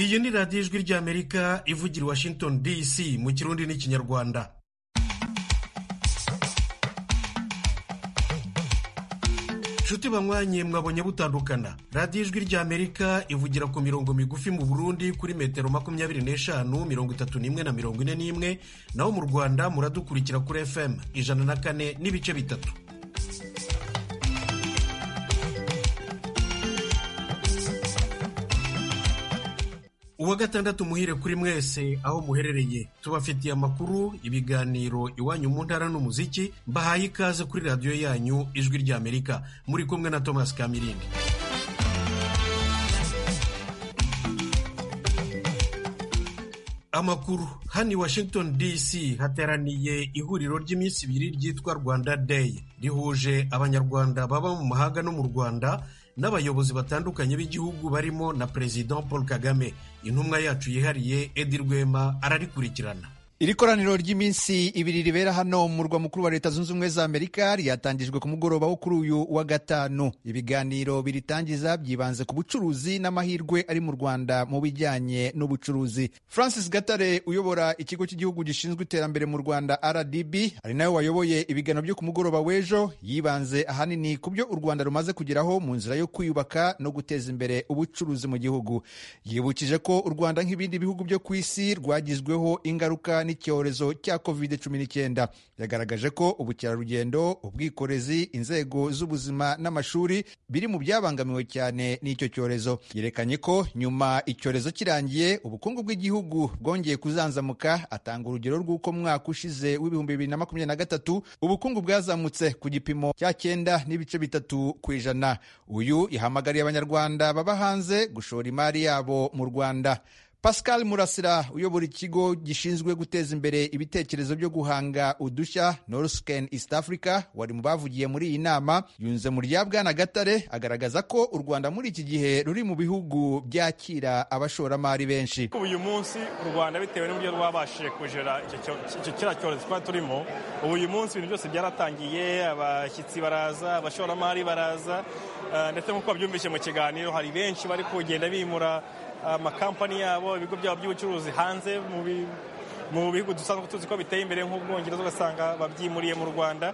iyi ni radiyo ijwi ry'amerika ivugira i washington dc mu kirundi n'ikinyarwanda inshuti banywanye mwabonye butandukana radiyo ijwi ry'amerika ivugira ku mirongo migufi mu burundi kuri metero makumyabiri n'eshanu mirongo itatu n'imwe na mirongo ine n'imwe naho mu rwanda muradukurikira kuri fm ijana na kane n'ibice bitatu uwa gatandatu muhire kuri mwese aho muherereye tubafitiye amakuru ibiganiro iwanyu mu ntara n'umuziki mbahaye ikaze kuri radiyo yanyu ijwi ry'amerika muri kumwe na thomas kamirindi amakuru hano i washington dc hateraniye ihuriro ry'iminsi ibiri ryitwa rwanda day rihuje abanyarwanda baba mu mahanga no mu rwanda n'abayobozi batandukanye b'igihugu barimo na perezida paul kagame intumwa yacu yihariye edi rwema ararikurikirana iri koraniro ry'iminsi ibiri ribera hano mu murwa mukuru wa leta zunze ubumwe za amerika ryatangijwe ku mugoroba wo kuri uyu wa gatanu ibiganiro biritangiza byibanze ku bucuruzi n'amahirwe ari mu rwanda mu bijyanye n'ubucuruzi francis gatare uyobora ikigo cy'igihugu gishinzwe iterambere mu rwanda rdb ari nawe wayoboye ibiganiro byo ku mugoroba w'ejo yibanze ahanini ku byo u rwanda rumaze kugeraho mu nzira yo kwiyubaka no guteza imbere ubucuruzi mu gihugu yibukije ko u rwanda nk'ibindi bihugu byo ku isi rwagizweho ingaruka n'icyorezo cya covid cumi n'icyenda yagaragaje ko ubukerarugendo ubwikorezi inzego z'ubuzima n'amashuri biri mu byabangamiwe cyane n'icyo cyorezo yerekanye ko nyuma icyorezo kirangiye ubukungu bw'igihugu bwongeye kuzanzamuka atanga urugero rw'uko mwaka ushize w'ibihumbi bibiri na makumyabiri na gatatu ubukungu bwazamutse ku gipimo cya cyenda n'ibice bitatu ku ijana uyu yahamagariye abanyarwanda baba hanze gushora imari yabo mu rwanda pascal murasira uyobora ikigo gishinzwe guteza imbere ibitekerezo byo guhanga udushya northcan east africa wari mu bavugiye muri iyi nama yunze mu rya bwana gatare agaragaza ko u rwanda muri iki gihe ruri mu bihugu byakira abashoramari benshi uyu munsi u rwanda bitewe n'uburyo rwabashije kujera kiriya cyorezo twari turimo ubu uyu munsi ibintu byose byaratangiye abashyitsi baraza abashoramari baraza ndetse nk'uko babyumvise mu kiganiro hari benshi bari kugenda bimura amakampani yabo ibigo byabo by'ubucuruzi hanze mu bihugu dusanzwe tuzi ko biteye imbere nk'ubwongereza ugasanga babyimuriye mu rwanda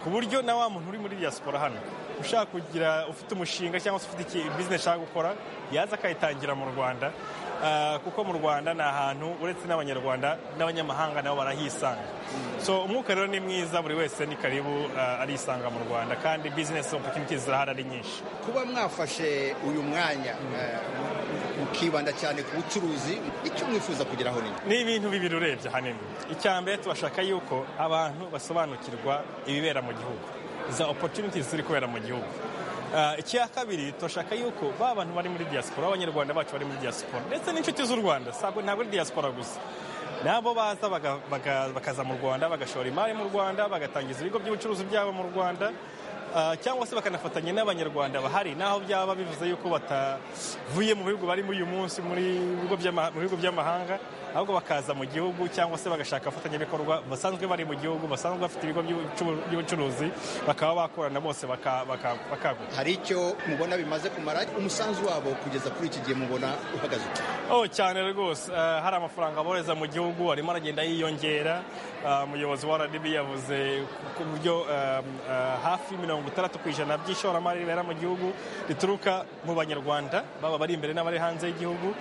ku buryo na wa muntu uri muri diaspora hano ushaka kugira ufite umushinga cyangwa se ufite bizinesi ashaka gukora yaza akayitangira mu rwanda kuko mu rwanda ni ahantu uretse n'abanyarwanda n'abanyamahanga nabo barahisanga so umwuka rero ni mwiza buri wese ni karibu arisanga mu rwanda kandi bizinesi opportunities zirahari ari nyinshi kuba mwafashe uyu mwanya mukibanda cyane ku bucuruzi icyo mwifuza kugeraho ni ibintu bibiri urebye ahanini icya mbere tubashaka yuko abantu basobanukirwa ibibera mu gihugu za opportunities ziri kubera mu gihugu icya kabiri turashaka yuko ba bantu bari muri diaspora abanyarwanda bacu bari muri diaspora ndetse n'inshuti z'u rwanda ntabwo ari diaspora gusa nabo baza bakaza mu rwanda bagashora imari mu rwanda bagatangiza ibigo by'ubucuruzi byabo mu rwanda cyangwa se bakanafatanya n'abanyarwanda bahari naho byaba bivuze yuko batavuye mu bihugu bari muri uyu munsi mu bihugu by'amahanga ahubwo bakaza mu gihugu cyangwa se bagashaka abafatanyabikorwa basanzwe bari mu gihugu basanzwe bafite ibigo by'ubucuruzi bakaba bakorana bose bakagura hari icyo mubona bimaze kumara umusanzu wabo kugeza kuri iki gihe mubona uhagaze oh cyane rwose hari amafaranga boreza mu gihugu arimo aragenda yiyongera umuyobozi wa rdb yavuze ku buryo hafi mirongo itandatu ku ijana by'ishoramari ribera mu gihugu rituruka mu banyarwanda baba bari imbere n'abari hanze y'igihugu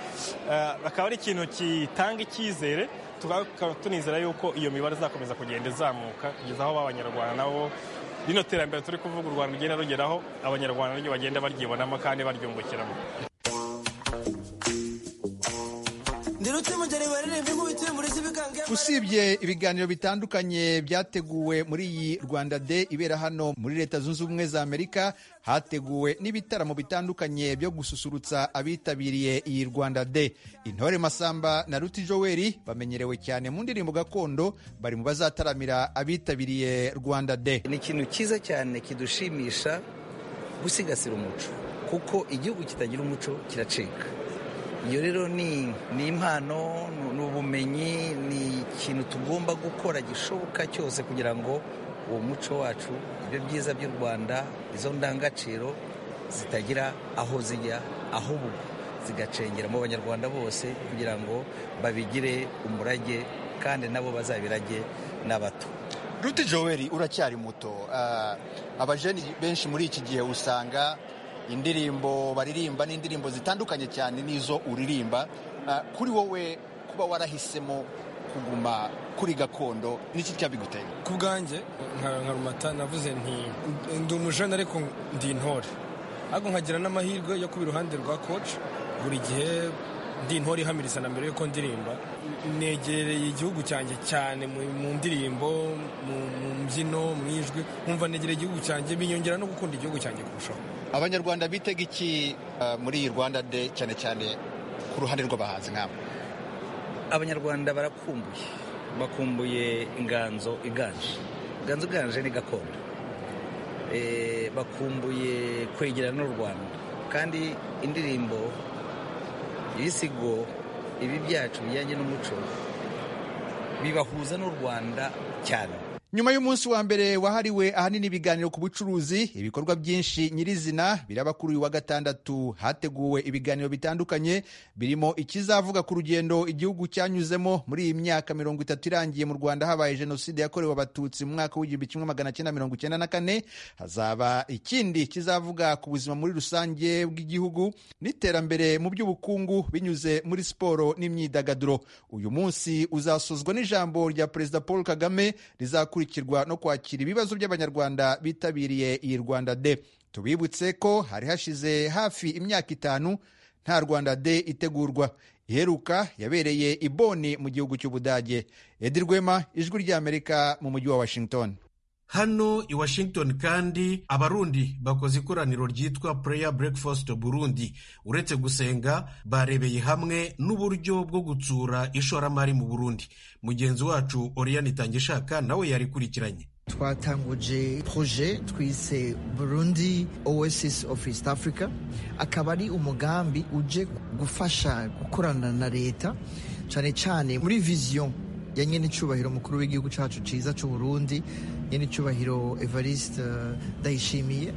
bakaba ari ikintu gitanga icyizere tukaba tunizera yuko iyo mibare izakomeza kugenda izamuka kugeza aho b'abanyarwanda nabo rino terambere turi kuvuga u rwanda rugenda rugeraho abanyarwanda niryo bagenda baryibonamo kandi baryungukiramo usibye ibiganiro bitandukanye byateguwe muri iyi rwanda de ibera hano muri leta zunze ubumwe za amerika hateguwe n'ibitaramo bitandukanye byo gususurutsa abitabiriye iyi rwanda de intore masamba na ruti joweri bamenyerewe cyane mu ndirimbo gakondo bari mu bazataramira abitabiriye rwanda de ni ikintu cyiza cyane kidushimisha gusigasira umuco kuko igihugu kitagira umuco kiracika iyo rero ni impano ni ubumenyi ni ikintu tugomba gukora gishoboka cyose kugira ngo uwo muco wacu ibyo byiza by'u rwanda izo ndangagaciro zitagira aho zijya ahubwo zigacengera mu banyarwanda bose kugira ngo babigire umurage kandi nabo bazabirage n'abato ruti joweli uracyari muto abajeni benshi muri iki gihe usanga indirimbo baririmba n'indirimbo zitandukanye cyane n'izo uririmba kuri wowe kuba warahisemo kuguma kuri gakondo n'iki cyabiguteye ku bwanjye nka rumata navuze nti ndi umujene ariko ndi intore ariko nkagira n'amahirwe yo kuba iruhande rwa koci buri gihe ndi intore ihamiriza na mbere y'uko ndirimba negereye igihugu cyanjye cyane mu ndirimbo mu mbyino mu ijwi nkumva negereye igihugu cyanjye binyongera no gukunda igihugu cyanjye kurushaho abanyarwanda bitega iki muri iyi rwanda de cyane cyane ku ruhande rw'abahanzi nk'aba abanyarwanda barakumbuye bakumbuye inganzo iganje inganzo iganje ni gakondo bakumbuye kwegerana n'u rwanda kandi indirimbo ibisigo ibi byacu bijyanye n'umuco bibahuza n'u rwanda cyane nyuma y'umunsi wa mbere wahariwe ahanini ibiganiro ku bucuruzi ibikorwa byinshi nyirizina biraba kuri uyu wa gatandatu hateguwe ibiganiro bitandukanye birimo ikizavuga ku rugendo igihugu cyanyuzemo muri iyi myaka mirongo itatu irangiye mu rwanda habaye jenoside yakorewe abatutsi mu mwaka w'igihumbi kimwe magana cyenda mirongo icyenda na kane hazaba ikindi kizavuga ku buzima muri rusange bw'igihugu n'iterambere mu by'ubukungu binyuze muri siporo n'imyidagaduro uyu munsi uzasozwa n'ijambo rya perezida paul kagame rizakurikira no kwakira ibibazo by'abanyarwanda bitabiriye iyi rwanda de tubibutse ko hari hashize hafi imyaka itanu nta rwanda de itegurwa iheruka yabereye i boni mu gihugu cy'ubudage edi rwema ijwi ry'amerika mu mujyi wa washington hano i washington kandi abarundi bakoze ikoraniro ryitwa pureya burekfasiti burundi uretse gusenga barebeye hamwe n'uburyo bwo gutsura ishoramari mu burundi mugenzi wacu oriyani itangishaka nawe yarikurikiranye twatanguje proje twise burundi oasis of east africa akaba ari umugambi uje gufasha gukorana na leta cyane cyane muri viziyo ya nyine icyubahiro mukuru w'igihugu cyacu cyiza cy'uburundi nyine icyubahiro evariste ndayishimiye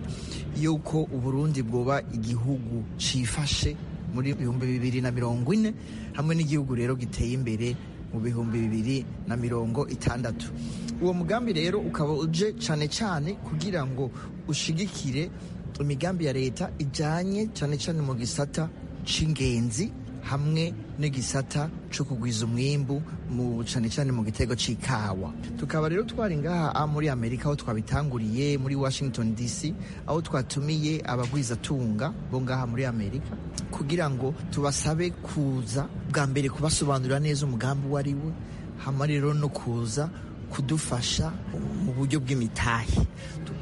yuko uburundi bwoba igihugu cyifashe muri ibihumbi bibiri na mirongo ine hamwe n'igihugu rero giteye imbere mu bihumbi bibiri na mirongo itandatu uwo mugambi rero ukaba uje cyane cyane kugira ngo ushigikire imigambi ya leta ijyanye cyane cyane mu gisata cy'ingenzi hamwe n'igisata cyo kugwiza umwimbu mu cyane cyane mu gitego cy'ikawa tukaba rero twari ngaha muri amerika aho twabitanguriye muri washington dc aho twatumiye abagwizatunga bo ngaha muri amerika kugira ngo tubasabe kuza bwa mbere kubasobanurira neza umugambi uwo ari we hama rero no kuza kudufasha mu buryo bw'imitahe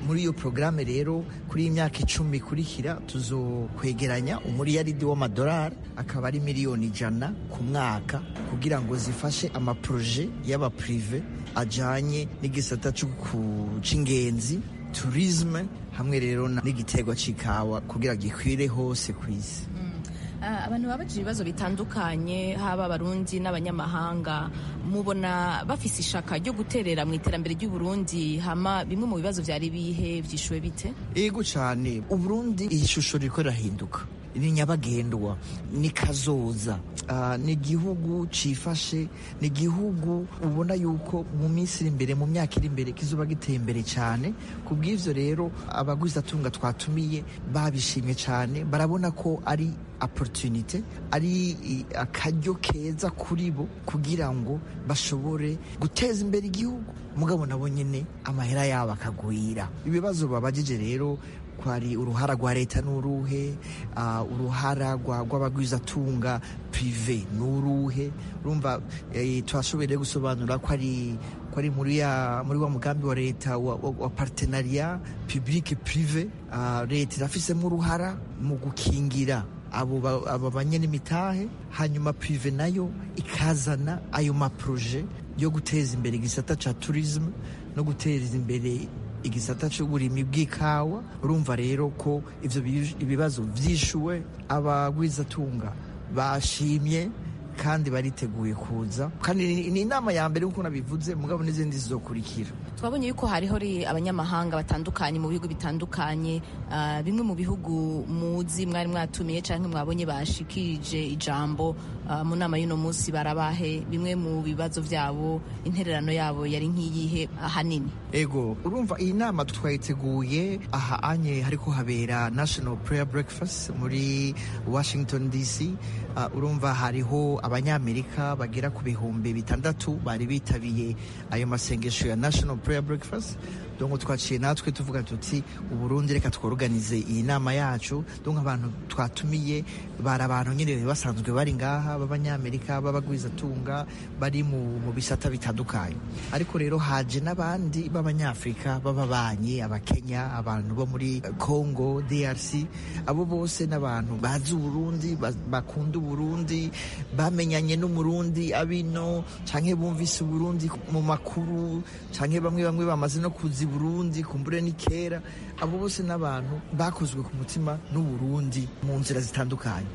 muri iyo porogaramu rero kuri iyi myaka icumi ikurikira tuzokwegeranya umuriyaridi w'amadolari akaba ari miliyoni ijana ku mwaka kugira ngo zifashe amaporoje y'abapurive ajyanye n'igisata cy'ingenzi turizme hamwe rero n'igitego cy'ikawa kugira ngo gikwire hose ku isi abantu baba bagira ibibazo bitandukanye haba abarundi n'abanyamahanga mubona bafise ishaka ryo guterera mu iterambere ry'uburundi hama bimwe mu bibazo byari bihe byishuwe bite yego cyane uburundi iyi shusho riko rirahinduka ni nyabagendwa ni kazoza ni igihugu cyifashe ni igihugu ubona yuko mu minsi iri imbere mu myaka iri imbere kizuba giteye imbere cyane ku bw'ibyo rero abaguzatunga twatumiye babishimye cyane barabona ko ari opportunity ari akaryo keza kuri bo kugira ngo bashobore guteza imbere igihugu mugabo nabo nyine amahera yabo akagwira ibibazo babagije rero kwari uruhara rwa leta n'uruhe uruhara rw'abagwizatunga pirive n'uruhe urumva twashoboye gusobanura ko ari ari muri wa mugambi wa leta wa partenariya pibulike pirive leta irafisemo uruhara mu gukingira abo banyenimitahe hanyuma pirive nayo ikazana ayo maproje yo guteza imbere igisata cya turizime no guteza imbere igisata cy'uburimi bw'ikawa urumva rero ko ibyo bibazo byishyuwe abagwizatunga bashimye kandi bariteguye kuza kandi ni inama ya mbere nk'uko nabivuze mugabo n'izindi zizokurikira twabonye yuko hariho ri- abanyamahanga batandukanye mu bihugu bitandukanye ah, bimwe mu bihugu muzi mwari mwatumiye cyangwa mwabonye bashikirije ijambo ah, mu nama y'uno munsi barabahe bimwe mu bibazo byabo intererano yabo yari nk'iyihe ahanini ego urumva iyi nama twayiteguye aha anye hariko habera national prayer breakfast muri washington dc Ah, urumva hariho abanyamerika bagera ku bihumbi bitandatu bari bitabiye ayo masengesho ya national prayer breakfast donc twaciye natwe tuvuga tuti uburundi reka tworoganize iyi nama yacu donc abantu twatumiye bari abantu nyine basanzwe bari ngaha b'abanyamerika b'abagwizatunga bari mu, mu bisata bitandukanye ariko rero haje n'abandi b'abanyafurika b'ababanyi abakenya abantu bo muri congo drc abo bose n'abantu bazi uburundi ba- bakunda uburundi bamenyanye n'umurundi abino canke bumvise uburundi mu makuru canke bamwe bamwe bamaze no kuza i burundi kumbure ni kera abo bose n'abantu bakozwe ku mutima n'uburundi mu nzira zitandukanye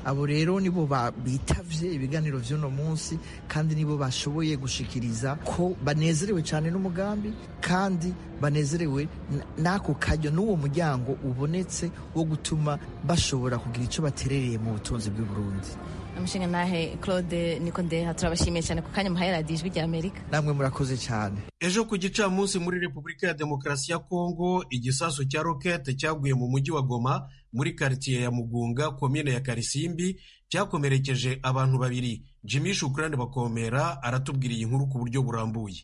abo rero nibo ba- bitavye ibiganiro vy'uno munsi kandi nibo bashoboye gushikiriza ko banezerewe cyane n'umugambi kandi banezerewe n- n'ako kajyo n'uwo muryango ubonetse wo gutuma bashobora kugira icyo baterereye mu butunzi bw'uburundi amushinga nahe claude niko ndeha turabashimiye cyane ku kanya muhaye radiyo ijwi ry'amerika namwe murakoze cyane ejo ku gicamunsi muri repubulika ya demokarasi ya kongo igisasu cya rokete cyaguye mu mujyi wa goma muri karitsiye ya mugunga komine ya karisimbi cyakomerekeje abantu babiri jimmy shukurani bakomera aratubwira iyi nkuru ku buryo burambuye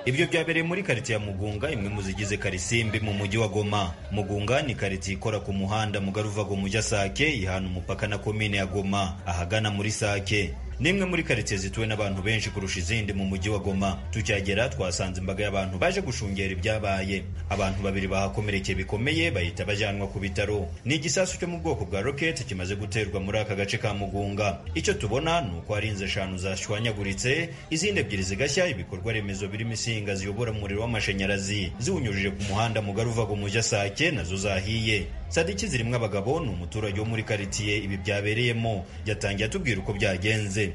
Ibyo byabereye muri karitsiye ya Mugunga imwe mu zigize Karisimbi mu mujyi wa Goma. Mugunga ni karitsiye ikora ku muhanda mugari uva Goma ujya Sake ihana umupaka na komine ya Goma ahagana muri Sake. Ni imwe muri karitsiye zituwe n'abantu benshi kurusha izindi mu mujyi wa Goma. Tukihagera twasanze imbaga y'abantu baje gushungera ibyabaye. Abantu babiri bahakomerekeye bikomeye bahita bajyanwa ku bitaro. Ni igisasu cyo mu bwoko bwa roketi kimaze guterwa muri aka gace ka Mugunga. Icyo tubona ni uko hari inzu eshanu zashwanyaguritse, izindi ebyiri zigashya, ibikorwa remezo birimo insinga ziyobora umuriro w'amashanyarazi ziwunyujije ku muhanda mugari uva Gumuja Sake nazo zahiye. Sadiki zirimo abagabo ni umuturage wo muri karitsiye ibi byabereyemo, yatangiye atubwira uko byagenze.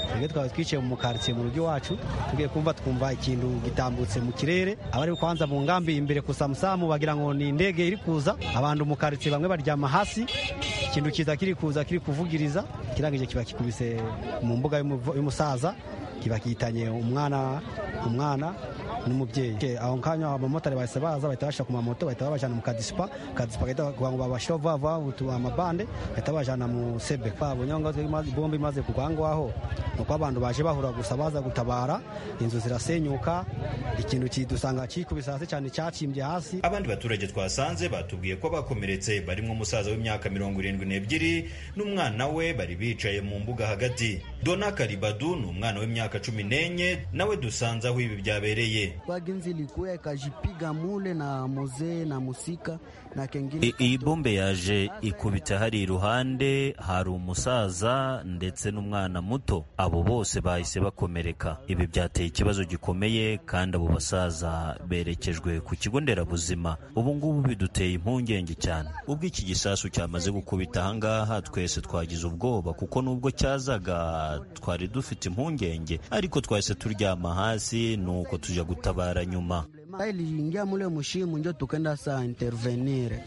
twebwe twaba twicaye mu karitsiye mu rugo iwacu tugiye kumva twumva ikintu gitambutse mu kirere abari kwanza mu ngambi imbere ku samusamu bagira ngo ni indege iri kuza abantu mu karitsiye bamwe baryama hasi ikintu kiza kiri kuza kiri kuvugiriza kirangije kiba kikubise mu mbuga y'umuvo- y'umusaza kiba kitanye umwana umwana n'umubyeyi Ke, aho kanya abamotari bahise baza bahita bashira ku mamoto bahita babajana mu kadisipa kadisipa gahita kugira ngo babashire vuba vuba utu amabande bahita babajana mu sebe babonye aho ngaho imaze- bombe imaze kugwa aho ngaho ni uko abantu baje bahura gusa baza gutabara inzu zirasenyuka ikintu kidusanga kikubise hasi cyane cyacimbye hasi Abandi baturage twasanze batubwiye ko bakomeretse barimo umusaza w'imyaka mirongo irindwi n'ebyiri n'umwana we bari bicaye mu mbuga hagati. Dona Karibadu ni umwana w'imyaka cumi n'enye nawe dusanze aho ibi byabereye. Kwa genzi ilikuwa ikajipiga mule na muzee na musika na kengine I- iyi bombe yaje ikubita hari iruhande hari umusaza ndetse n'umwana muto abo bose bahise bakomereka ibi byateye ikibazo gikomeye kandi abo basaza berekejwe ku kigo nderabuzima ubu ngubu biduteye impungenge cyane ubwo iki gisasu cyamaze gukubita aha ngaha twese twagize ubwoba kuko nubwo cyazaga twari dufite impungenge ariko twahise turyama hasi nuko tujya gutabara nyuma Mara iliingia mule mushimu njo tukenda saa intervenire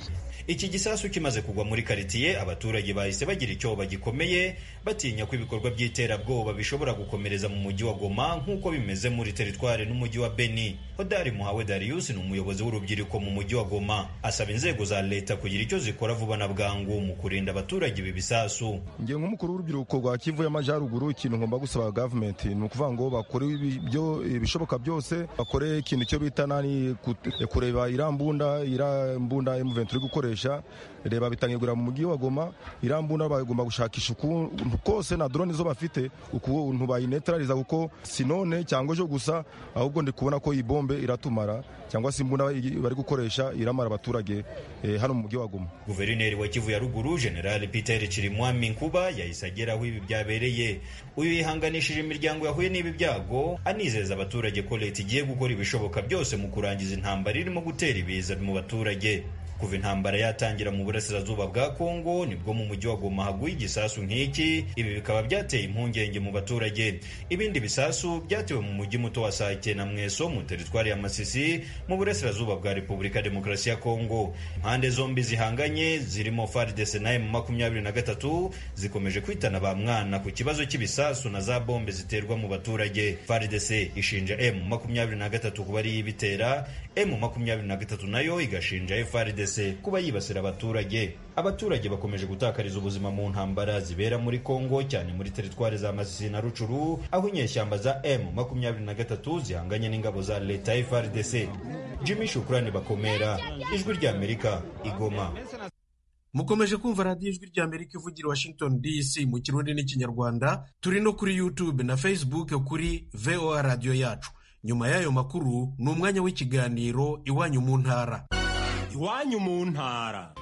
Iki gisasu kimaze kugwa muri karitsiye abaturage bahise bagira icyoba gikomeye batinya ko ibikorwa by'iterabwoba bishobora gukomereza mu mujyi wa Goma nk'uko bimeze muri teritwari n'umujyi wa Beni. Hodari Muhawe Darius ni umuyobozi w'urubyiruko mu mujyi wa Goma asaba inzego za leta kugira icyo zikora vuba na bwangu mu kurinda abaturage ibi bisasu. ngiye nk'umukuru w'urubyiruko rwa kivu y'amajyaruguru ikintu ngomba gusaba gavumenti ni ukuvuga ngo bakore ibi- ibyo- ibishoboka byose bakore ikintu cyo bita nani kut- kureba iriya mbunda iriya mbunda emuventi iri gukoresha reba bitangirwa mu mujyi wa goma iriya mbunda bagomba gushakisha ukuntu kose na drone zo bafite ukuntu bayinetarariza kuko si none cyangwa ejo gusa ahubwo ndi kubona ko iyi bombe iratumara cyangwa se imbunda bayi- bari gukoresha iramara abaturage eh, hano mu mujyi wa goma Guverineri wa Kivu ya Ruguru General Peter Chirimwami Nkuba yahise agera aho ibi byabereye. Uyu yihanganishije imiryango yahuye n'ibi byago anizeza abaturage ko leta igiye gukora ibishoboka byose mu kurangiza intambara irimo gutera ibiza mu baturage. kuva intambara yatangira mu burasirazuba bwa Kongo nibwo mu mujyi wa Goma haguye igisasu nk'iki ibi bikaba byateye impungenge mu baturage ibindi bisasu byatewe mu mujyi muto wa Sake na Mweso mu teritwari ya Masisi mu burasirazuba bwa Repubulika Demokarasi ya Kongo impande zombi zihanganye zirimo FARDC na M23 zikomeje kwitana ba mwana ku kibazo cy'ibisasu na za bombe ziterwa mu baturage FARDC ishinja M23 kuba ari ibitera M23 nayo igashinja FARDC kuba yibasira abaturage abaturage bakomeje gutakariza ubuzima mu ntambara zibera muri Kongo cyane muri teritwari za Masisi na Rucuru aho inyeshyamba za M23 zihanganye n'ingabo za leta ya FARDC Jimmy Shukrani bakomera ijwi rya Amerika igoma mukomeje kumva radiyo ijwi rya amerika ivugira washington dc mu kirundi n'ikinyarwanda turi no kuri youtube na facebook kuri voa radiyo yacu nyuma y'ayo makuru ni umwanya w'ikiganiro iwanyu mu ntara iwanyu mu ntara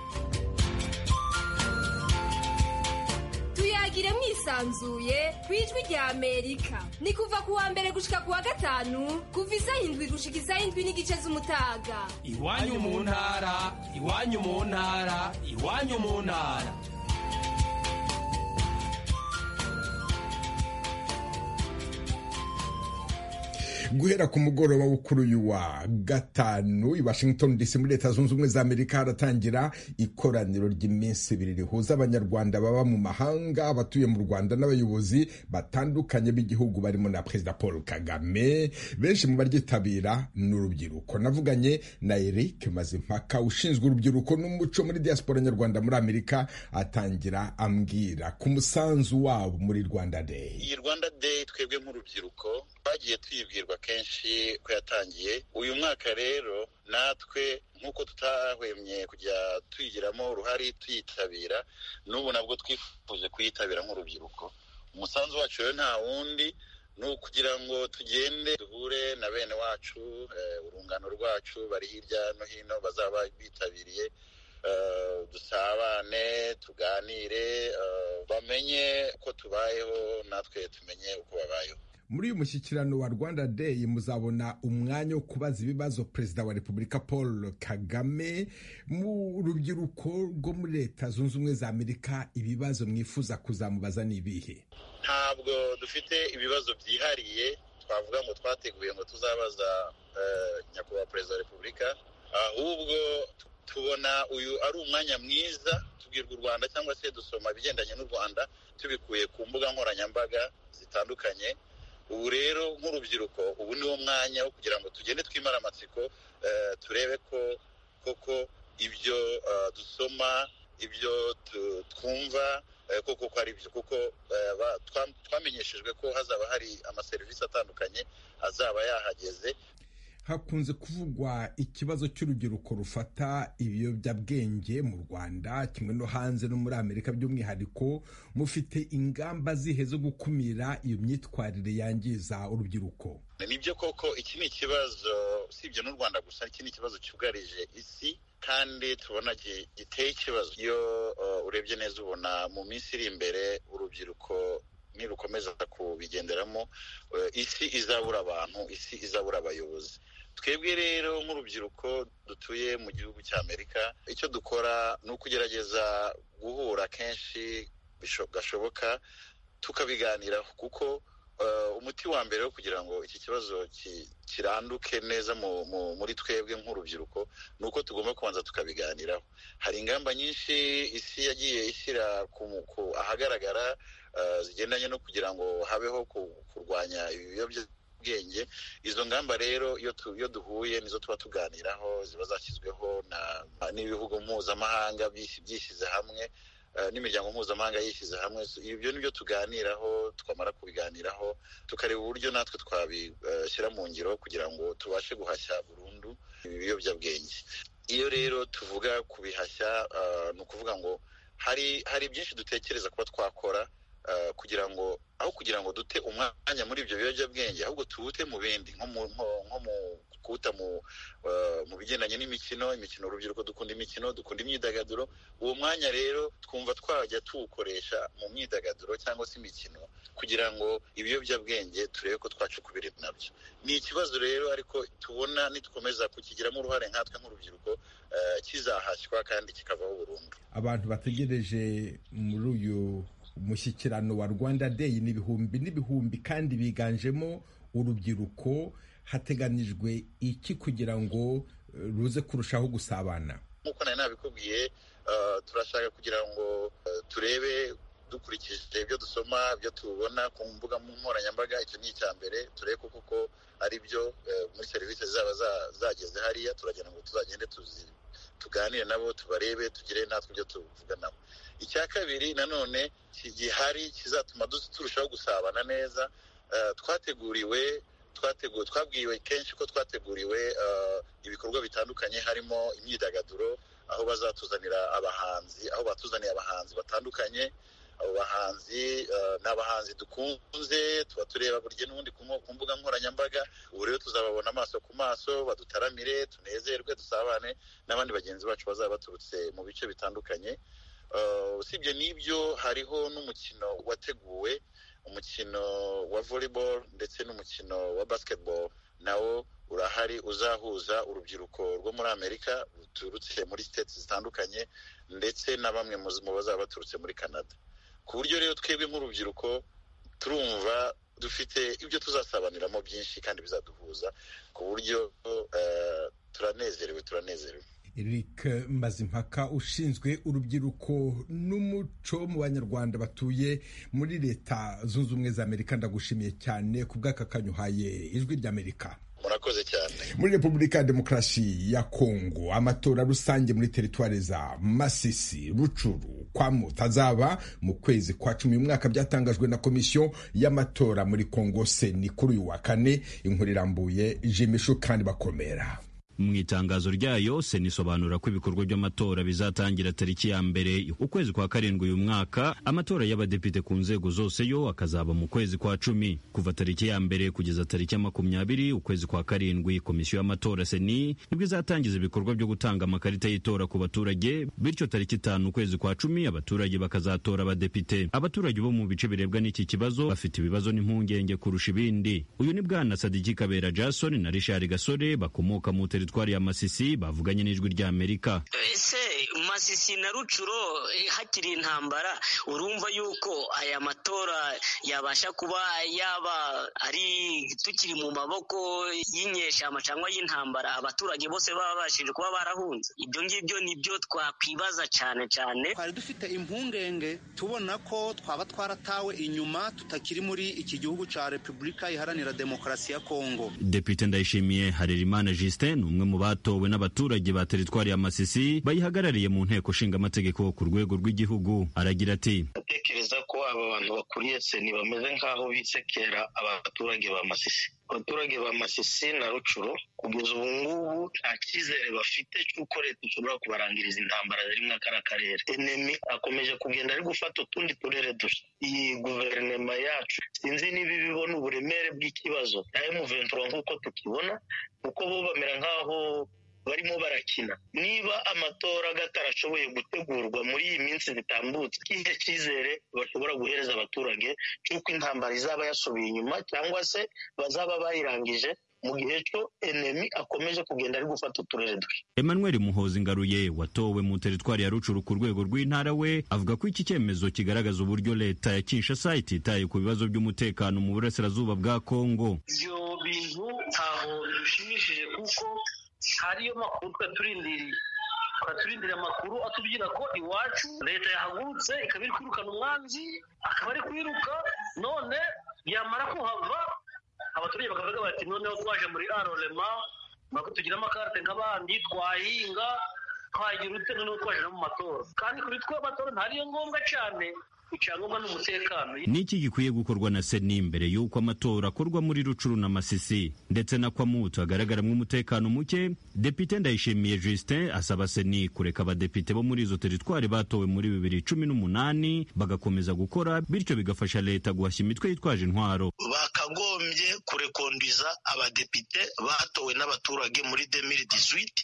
tuyagire mwisanzuye ku ijwi rya amerika ni kuva ku wa mbere gushika ku wa gatanu kuva isaha indwi gushika isaha indwi n'igice z'umutaga iwanyu mu ntara iwanyu mu ntara iwanyu mu ntara guhera ku mugoroba wo kuri uyu wa gatanu i washington dc muri leta zunze ubumwe za amerika haratangira ikoraniro ry'iminsi ibiri rihuza abanyarwanda baba mu mahanga abatuye mu rwanda n'abayobozi batandukanye b'igihugu barimo na perezida paul kagame benshi mu baryitabira ni urubyiruko navuganye na eric mazimpaka ushinzwe urubyiruko n'umuco muri diaspora nyarwanda muri amerika atangira ambwira ku musanzu wabo muri rwanda day iyi rwanda day twebwe nk'urubyiruko twagiye twibwirwa kenshi ko yatangiye uyu mwaka rero natwe nk'uko tutahwemye kujya tuyigiramo uruhare tuyitabira n'ubu nabwo twifuje kuyitabira nk'urubyiruko umusanzu wacu rero nta wundi ni ukugira ngo tugende duhure na bene wacu urungano rwacu bari hirya no hino bazaba bitabiriye dusabane tuganire bamenye uko tubayeho natwe tumenye uko babayeho muri uyu mushyikirano wa rwanda day muzabona umwanya wo kubaza ibibazo perezida wa repubulika paul kagame mu rubyiruko rwo muri leta zunze ubumwe za amerika ibibazo mwifuza kuzamubaza ni ibihe ntabwo dufite ibibazo byihariye twavuga ngo twateguye ngo tuzabaza nyakubahwa perezida wa repubulika ahubwo tubona uyu ari umwanya mwiza tubwirwa u rwanda cyangwa se dusoma ibigendanye n'u rwanda tubikuye ku mbuga nkoranyambaga zitandukanye ubu rero nk'urubyiruko ubu ni wo mwanya wo kugira ngo tugende twimara amatsiko turebe ko koko ibyo dusoma ibyo twumva koko ko ari byo kuko twamenyeshejwe ko hazaba hari amaserivisi atandukanye azaba yahageze hakunze kuvugwa ikibazo cy'urubyiruko rufata ibiyobyabwenge mu rwanda kimwe no hanze no muri amerika by'umwihariko mufite ingamba zihe zo gukumira iyo myitwarire yangiza urubyiruko nibyo koko iki ni ikibazo usibye n'u rwanda gusa iki ni ikibazo cyugarije isi kandi tubona giteye ikibazo iyo urebye neza ubona mu minsi iri imbere urubyiruko nirukomeza kubigenderamo isi izabura abantu isi izabura abayobozi twebwe rero nk'urubyiruko dutuye mu gihugu cya amerika icyo dukora ni ukugerageza guhura kenshi gashoboka tukabiganiraho kuko umuti wa mbere wo kugira ngo iki kibazo kiranduke neza muri twebwe nk'urubyiruko ni uko tugomba kubanza tukabiganiraho hari ingamba nyinshi isi yagiye ishyira ahagaragara zigendanye no kugira ngo habeho kurwanya ibiyobyabwenge izo ngamba rero iyo duhuye nizo tuba tuganiraho ziba zashyizweho n'ibihugu mpuzamahanga byishyize hamwe n'imiryango mpuzamahanga yishyize hamwe ibyo ni byo tuganiraho twamara kubiganiraho tukareba uburyo natwe twabishyira mu ngiro kugira ngo tubashe guhashya burundu ibiyobyabwenge iyo rero tuvuga kubihashya ni ukuvuga ngo hari hari byinshi dutekereza kuba twakora kugira ngo aho kugira ngo dute umwanya muri ibyo biyobyabwenge ahubwo tuwute mu bindi nko mu nko- nko mu kuwuta mu eh, mu bigendanye n'imikino imikino urubyiruko dukunda imikino dukunda imyidagaduro uwo mwanya rero twumva twajya tuwukoresha mu myidagaduro cyangwa se imikino kugira ngo ibiyobyabwenge turebe ko twacukubiri nabyo ni ikibazo rero ariko tubona nitwemeza kukigiramo uruhare nkatwe nk'urubyiruko eh, kizahashywa kandi kikavaho burundu abantu bategereje muri uyu mushyikirano wa rwanda day ni ibihumbi n'ibihumbi kandi biganjemo urubyiruko hateganijwe iki kugira ngo eh, ruze kurushaho gusabana nk'uko nari nabikubwiye eh, turashaka kugira ngo eh, turebe dukurikije ibyo dusoma ibyo tubona ku mbuga nkoranyambaga icyo ni icya mbere turebe ko koko ari byo eh, muri serivisi zaba za- zageze hariya turagira ngo tuzagende tuzi tuganire nabo tubarebe tugire natwe ibyo tuvuga nabo icya kabiri nanone ki- gihari kizatuma dus- turushaho gusabana neza eh, twateguriwe twateguwe twabwiwe kenshi ko twateguriwe eh, ibikorwa bitandukanye harimo imyidagaduro aho bazatuzanira abahanzi aho batuzaniye abahanzi batandukanye abo bahanzi eh, ni abahanzi dukunze tuba tureba burya n'ubundi ku nko- ku mbuga nkoranyambaga ubu rero tuzababona amaso ku maso badutaramire tunezerwe dusabane n'abandi bagenzi bacu bazaba baturutse mu bice bitandukanye Eh, usibye n'ibyo hariho n'umukino wateguwe umukino wa volleyball ndetse n'umukino wa basketball nawo urahari uzahuza urubyiruko rwo muri amerika ruturutse muri states zitandukanye ndetse na bamwe mu- mu bazaba baturutse muri canada ku buryo rero twebwe nk'urubyiruko turumva dufite ibyo tuzasabaniramo byinshi kandi bizaduhuza ku buryo eh, turanezerewe turanezerewe Eric Mazimpaka ushinzwe urubyiruko n'umuco mu banyarwanda batuye muri leta zunze ubumwe za Amerika ndagushimiye cyane ku bw'akakanyuhaye ijwi ry'Amerika murakoze cyane muri repubulika ya demokarasi ya kongo amatora rusange muri teritwari za masisi rucuru kwamuta azaba mu kwezi kwa cumi uyu mwaka byatangajwe na komisiyo y'amatora muri kongo seni kuri uyu wa kane inkuru irambuye jimishu kandi bakomera mu itangazo ryayo sena isobanura ko ibikorwa by'amatora bizatangira tariki ya mbere ukwezi kwa karindwi uyu mwaka amatora y'abadepite ku nzego zose yo akazaba mu kwezi kwa cumi kuva tariki ya mbere kugeza tariki ya makumyabiri ukwezi kwa karindwi komisiyo y'amatora seni nibwo izatangiza ibikorwa byo gutanga amakarita y'itora ku baturage bityo tariki itanu ukwezi kwa cumi abaturage bakazatora abadepite abaturage bo mu bice birebwa n'iki kibazo bafite ibibazo n'impungenge kurusha ibindi uyu ni bwana sadiki kabera jason na richard gasore bakomoka mu teritwari ya masisi bavuganye n'ijwi ry'amerika ese masisi na rucuro eh, hakiri intambara urumva yuko aya matora yabasha kuba yaba ari tukiri mu maboko y'inyeshyamba cyangwa y'intambara abaturage bose baba babashije kuba barahunze ibyo ngibyo ni byo twakwibaza cyane cyane twari dufite impungenge tubona ko twaba twaratawe inyuma tutakiri muri iki gihugu cya repubulika iharanira demokarasi ya kongo depite ndayishimiye harerimana justin ni umwe mu batowe n'abaturage ba teritwari ya masisi bayihagarariye mu nteko nshingamategeko ku rwego rw'igihugu aragira ati ndatekereza ko aba bantu bakuriye seni bameze nk'aho bisekera abaturage ba masisi abaturage ba masisi na rucuro kugeza ubu ngubu nta cyizere bafite cy'uko leta ishobora kubarangiriza intambara ziri muri kariya karere enemi akomeje kugenda ari gufata utundi turere dushya iyi guverinoma yacu sinzi niba ibibona uburemere bw'ikibazo na emuventura nk'uko tukibona kuko bo bamera nk'aho barimo barakina niba amatora atarashoboye gutegurwa muri iyi minsi bitambutse ikihe cyizere bashobora guhereza abaturage cy'uko intambara izaba yasubiye inyuma cyangwa se bazaba bayirangije mu gihe cyo enemi akomeje kugenda ari gufata uturere dushya Emmanuel Muhozi Ngaruye watowe mu teritwari ya Rucuru ku rwego rw'intara we avuga ko iki cyemezo kigaragaza uburyo leta ya Kinshasa ititaye ku bibazo by'umutekano mu burasirazuba bwa Kongo ibyo bintu ntaho bishimishije kuko hariyo makuru twaturindiriye twaturindira amakuru atubwira ko iwacu leta yahagurutse ikaba iri kwirukana umwanzi akaba ari kwiruka none yamara kuhava abaturage bakavuga bati noneho twaje muri arorema ntabwo tugira amakarite nk'abandi twahinga twagira utse noneho twaje no mu matora kandi kuri twe amatora ntariyo ngombwa cyane icyangombwa n'umutekano niki gikwiye gukorwa na seni mbere y'uko amatora akorwa muri rucuru na masisi ndetse na kwamutu hagaragaramo umutekano muke depite ndayishimiye justin asaba seni kureka abadepite bo muri izo teritwari batowe muri bibiri cumi n'umunani bagakomeza gukora bityo bigafasha leta guhashya imitwe yitwaje intwaro bakagombye kurekondiza abadepite batowe n'abaturage muri demiri disuwiti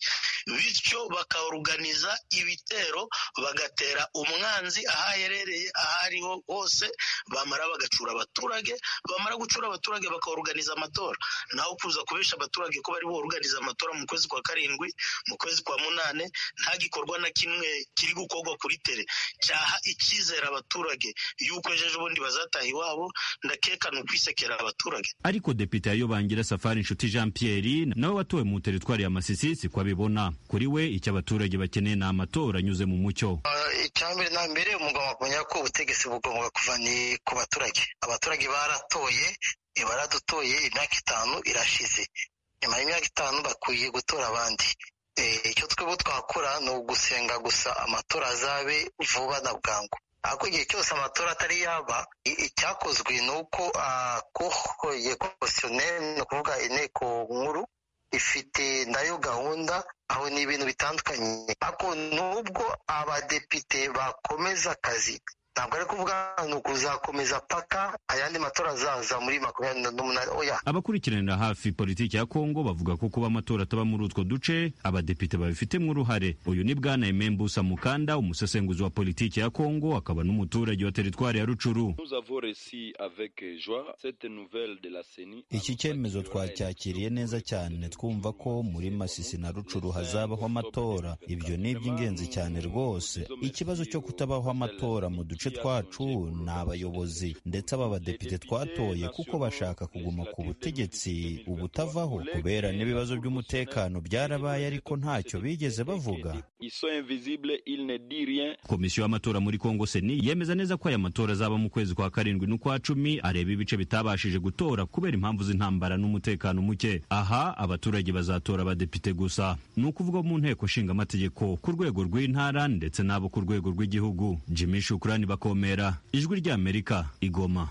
bityo bakaoruganiza ibitero bagatera umwanzi aho aherereye aho ariho hose bamara bagacura abaturage bamara gucura abaturage bakaoruganiza amatora naho kuza kubesha abaturage ko bari boruganiza amatora mu kwezi kwa karindwi mu kwezi kwa munane nta gikorwa na kimwe kiri gukorwa kuri tere cyaha icyizere abaturage y'uko ejo bundi bazataha iwabo ndakeka ni ukwisekera abaturage ariko depite yayobangira safari inshuti jean pierre nawe watowe mu teritwari ya masisi si ko abibona kuri we icyo abaturage bakeneye ni amatora anyuze mu mucyo icyambere na mbere mugomba kumenya ko ubutegetsi bugomba kuva ni ku baturage abaturage baratoye baradutoye imyaka itanu irashize nyuma y'imyaka itanu bakwiye gutora abandi Eh, icyo twebwe twakora ni ugusenga gusa amatora azabe vuba na bwangu ariko igihe cyose amatora atari yaba i- icyakozwe ni uko akohoye kosiyoneri ni ukuvuga inteko nkuru ifite nayo gahunda aho ni ibintu bitandukanye ariko nubwo abadepite bakomeza akazi ntabwo ari kuvuga ni ukuzakomeza paka ayandi matora azaza muri makumyabiri n'umunani oya abakurikiranira hafi politiki ya kongo bavuga ko kuba amatora ataba muri utwo duce abadepite babifitemo uruhare uyu ni bwana aime mbusa mukanda umusesenguzi wa politiki ya kongo akaba n'umuturage wa teritwari ya rucuru iki cyemezo twacyakiriye neza cyane twumva ko muri masisi na rucuru hazabaho amatora ibyo ni iby'ingenzi cyane rwose ikibazo cyo kutabaho amatora mu duce twacu ni abayobozi ndetse aba badepite twatoye kuko bashaka kuguma ku butegetsi ubutavaho kubera n'ibibazo by'umutekano byarabaye ariko ntacyo bigeze bavuga komisiyo y'amatora muri kongo seni yemeza neza ko aya matora azaba mu kwezi kwa karindwi n'ukwa cumi areba ibice bitabashije gutora kubera impamvu z'intambara n'umutekano muke aha abaturage bazatora abadepite gusa ni ukuvuga mu nteko nshinga amategeko ku rwego rw'intara ndetse n'abo ku rwego rw'igihugu jimmy shukurani bakomera ijwi ry'amerika igoma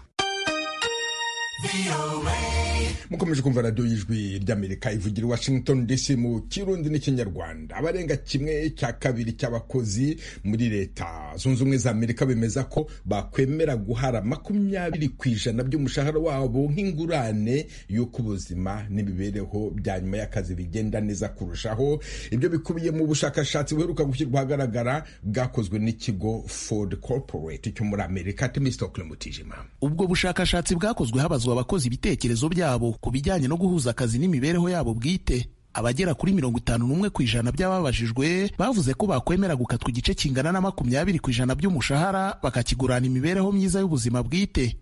mukomeje kumva radiyo y'ijwi ry'amerika ivugira i washington dc mu kirundi n'ikinyarwanda abarenga kimwe cya kabiri cy'abakozi muri leta zunze ubumwe za amerika bemeza ko bakwemera guhara makumyabiri ku ijana by'umushahara wabo nk'ingurane y'uko ubuzima n'imibereho bya nyuma y'akazi bigenda neza kurushaho ibyo bikubiye mu bushakashatsi buheruka gushyirwa ahagaragara bwakozwe n'ikigo ford corporate cyo muri amerika temistokle mutijima ubwo bushakashatsi bwakozwe habazwa abakozi ibitekerezo byabo ku bijyanye no guhuza akazi n'imibereho yabo bwite abagera kuri mirongo itanu n'umwe ku ijana by'ababajijwe bavuze ko bakwemera gukatwa igice kingana na makumyabiri ku ijana by'umushahara bakakigurana imibereho myiza y'ubuzima bwite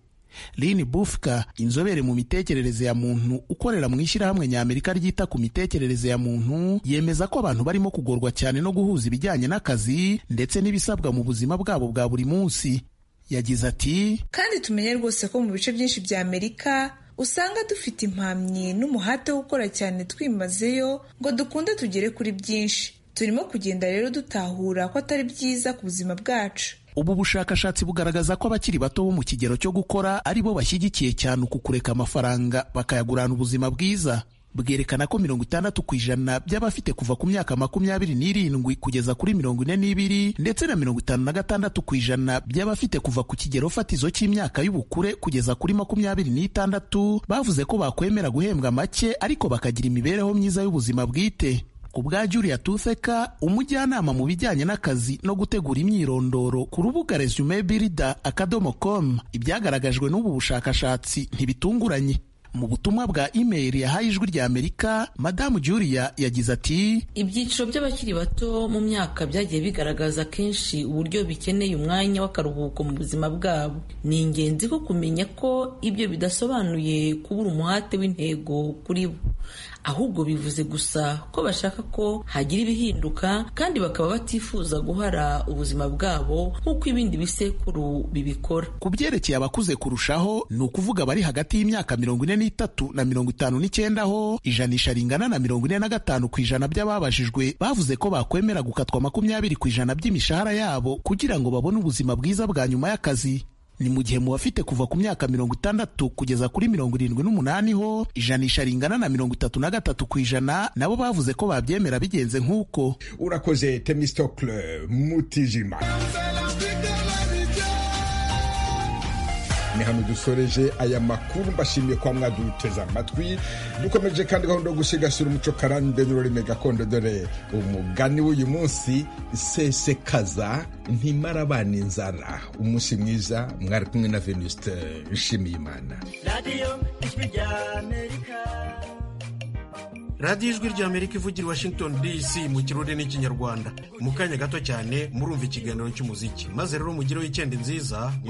lini bufka inzobere mu mitekerereze ya muntu ukorera mu ishyirahamwe ny'amerika ryita ku mitekerereze ya muntu yemeza ko abantu barimo kugorwa cyane no guhuza ibijyanye n'akazi ndetse n'ibisabwa mu buzima bwabo bwa buri munsi yagize ati kandi tumenye rwose ko mu bice byinshi bya amerika usanga dufite impamyi n'umuhate wo gukora cyane twimazeyo ngo dukunde tugere kuri byinshi turimo kugenda rero dutahura ko atari byiza ku buzima bwacu ubu bushakashatsi bugaragaza ko abakiri bato bo mu kigero cyo gukora ari bo bashyigikiye cyane uku kureka amafaranga bakayagurana ubuzima bwiza bwerekana ko mirongo itandatu ku ijana by'abafite kuva ku myaka makumyabiri n'irindwi kugeza kuri mirongo ine n'ibiri ndetse na mirongo itanu na gatandatu ku ijana by'abafite kuva ku kigero fatizo cy'imyaka y'ubukure kugeza kuri makumyabiri n'itandatu bavuze ko bakwemera guhembwa make ariko bakagira imibereho myiza y'ubuzima bwite ku bwa Julia Tutheka umujyanama mu bijyanye n'akazi no gutegura imyirondoro ku rubuga resume birida akadomo com ibyagaragajwe n'ubu bushakashatsi ntibitunguranye mu butumwa bwa imeri yahaye ijwi rya amerika madamu Julia yagize ati ibyiciro by'abakiri bato mu myaka byagiye bigaragaza kenshi uburyo bikeneye umwanya w'akaruhuko mu buzima bwabo ni ingenzi ko kumenya ko ibyo bidasobanuye kubura umuhate w'intego kuri bo ahubwo bivuze gusa ko bashaka ko hagira ibihinduka kandi bakaba batifuza guhara ubuzima bwabo nk'uko ibindi bisekuru bibikora ku byerekeye abakuze kurushaho ni ukuvuga abari hagati y'imyaka mirongo ine n'itatu na mirongo itanu n'icyenda ho ijanisha ringana na mirongo ine na gatanu ku ijana by'ababajijwe bavuze ko bakwemera gukatwa makumyabiri ku ijana by'imishahara yabo kugira ngo babone ubuzima bwiza bwa nyuma y'akazi ni mu gihe mu bafite kuva ku myaka mirongo itandatu kugeza kuri mirongo irindwi n'umunani ho ijanisha ringana na mirongo itatu na gatatu ku ijana nabo bavuze ko babyemera bigenze nk'uko urakoze temistokle mutijima ni hano dusoreje aya makuru mbashimiye kwa mwaduteze amatwi dukomeje kandi gahunda yo gusigasira umuco karande n'ururimi gakondo dore umugani w'uyu munsi sesekaza ntimara abana inzara umunsi mwiza mwari kumwe na venuste nshimiyimana radiyo ijwi ry'amerika radiyo ijwi ry'amerika ivugira i washington dc mu kirundi n'ikinyarwanda mu kanya gato cyane murumva ikiganiro cy'umuziki maze rero mugireho icyenda nziza